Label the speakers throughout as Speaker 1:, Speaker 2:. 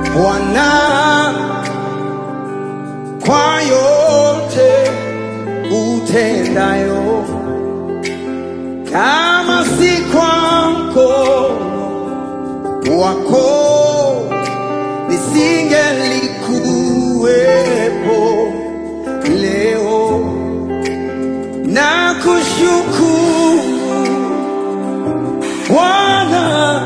Speaker 1: Bwana kwa yote utendayo, kama si kwa mkono wako nisingelikuwepo leo. Na kushukuru Bwana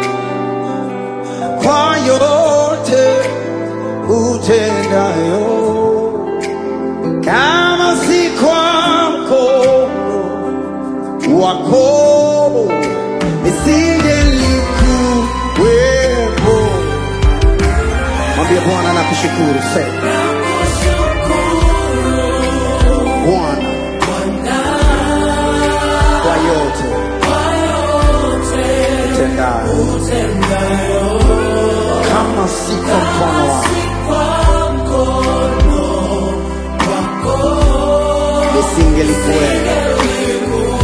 Speaker 1: kwa yote utendayo, kama si kwa mkono wako nisingelikuwepo. Mwambie Bwana nakushukuru, sema Bwana kwa yote utendayo, kama si kwa mkono wako nisingelikuwepo.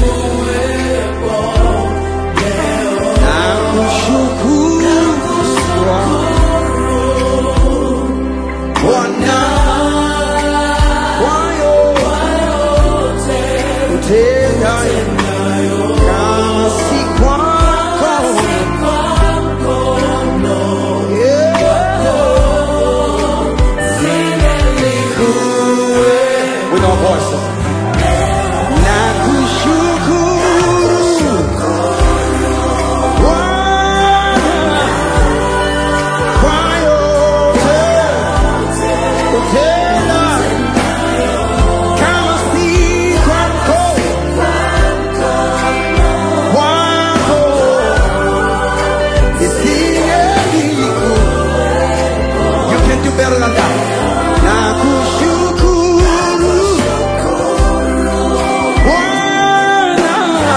Speaker 1: Nakushukuru Bwana kwa yote utendayo, kama si kwako yeah. With our voices. Nakushukuru Bwana kwa yote utenda, kama si kwako wako nisingeliku. You can do better than that. Nakushukuru Bwana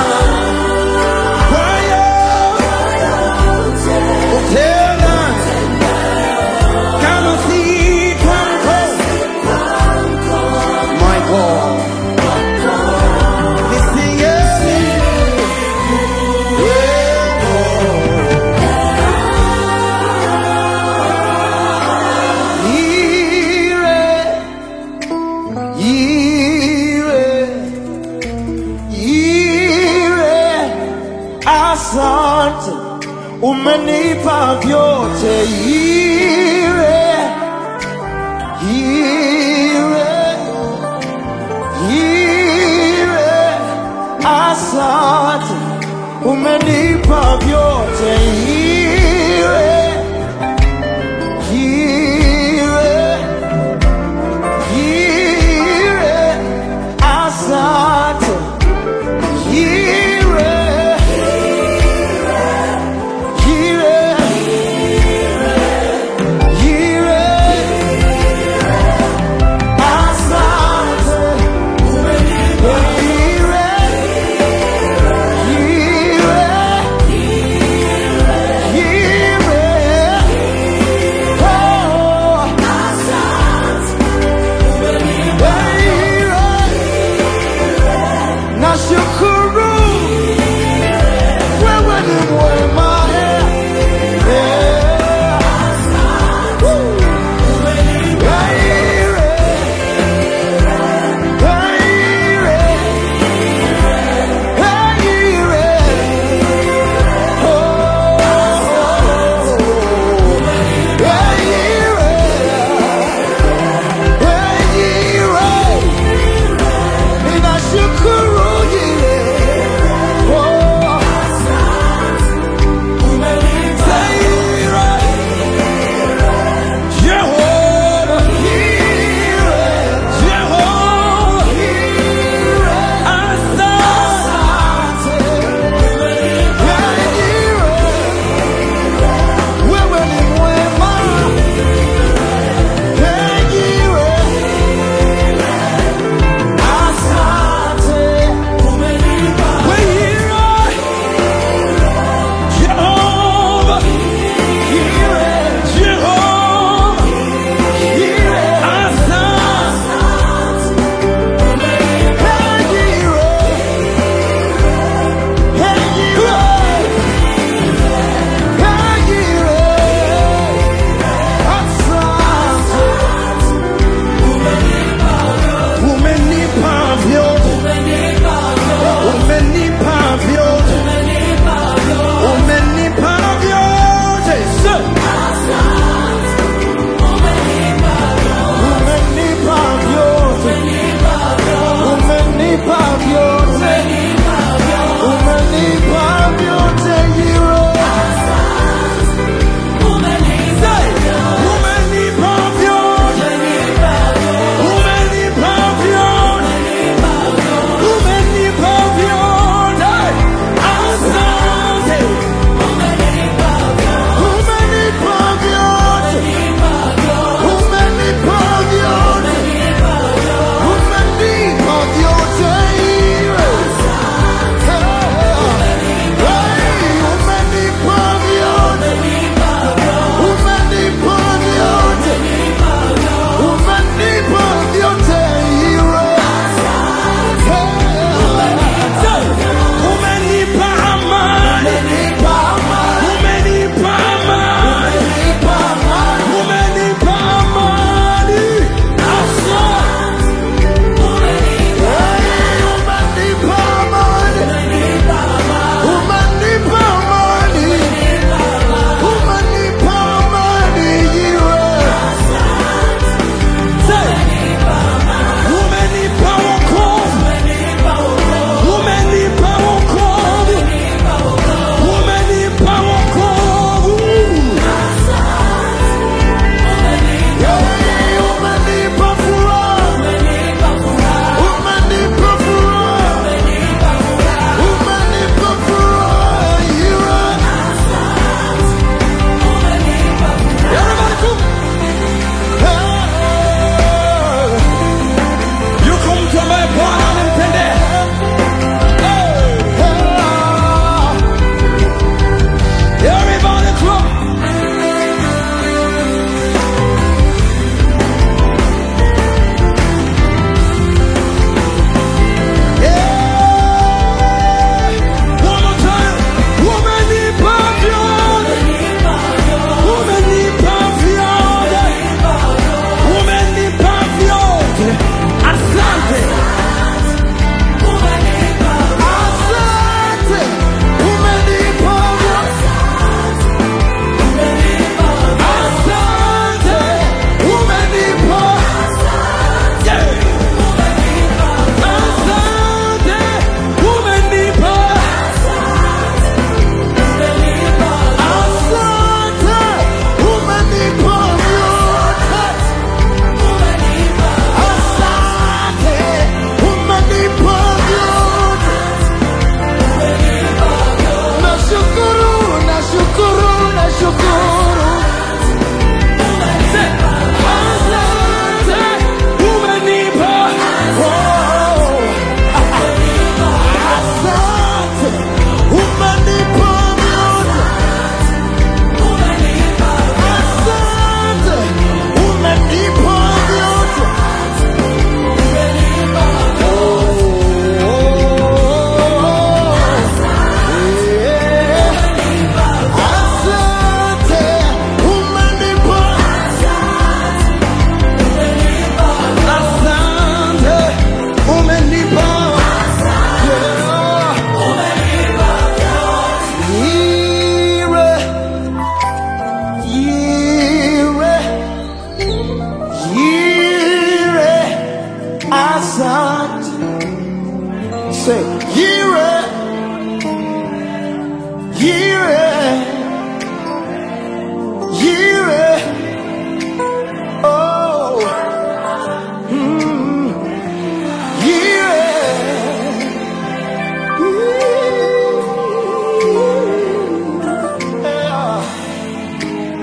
Speaker 1: kwa yote utenda, kama si kwako my God Asante, umenipa vyote ire, ire, ire. Asante, umenipa vyote ire, ire, ire. Asante, ire, ire, ire. Asante,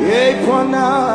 Speaker 1: Ee Bwana,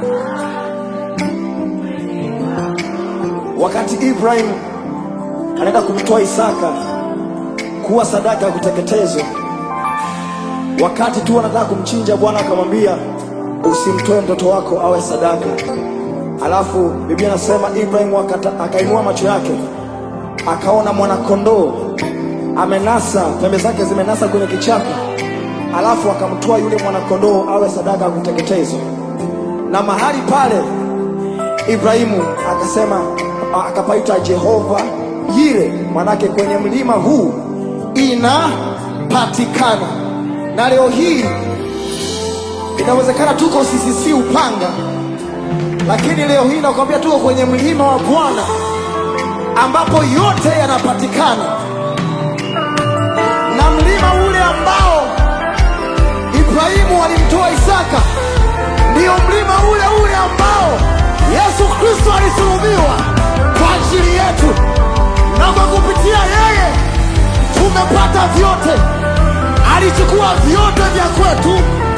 Speaker 1: wakati Ibrahim anaenda kumtoa Isaka kuwa sadaka ya kuteketezwa, wakati tu anataka kumchinja, Bwana akamwambia usimtoe mtoto wako awe sadaka. Alafu Biblia inasema Ibrahim akata- akainua macho yake akaona mwanakondoo amenasa, pembe zake zimenasa kwenye kichaka, alafu akamtoa yule mwanakondoo awe sadaka ya kuteketezwa. Na mahali pale Ibrahimu akasema, akapaita Jehova Yire, manake kwenye mlima huu inapatikana. Na leo hii inawezekana tuko CCC Upanga, lakini leo hii nakwambia tuko kwenye mlima wa Bwana ambapo yote yanapatikana, na mlima ule ambao Ibrahimu alimtoa Isaka ndiyo mlima ule ule ambao Yesu Kristo alisulubiwa kwa ajili yetu, na kwa kupitia yeye tumepata vyote. Alichukua vyote vya kwetu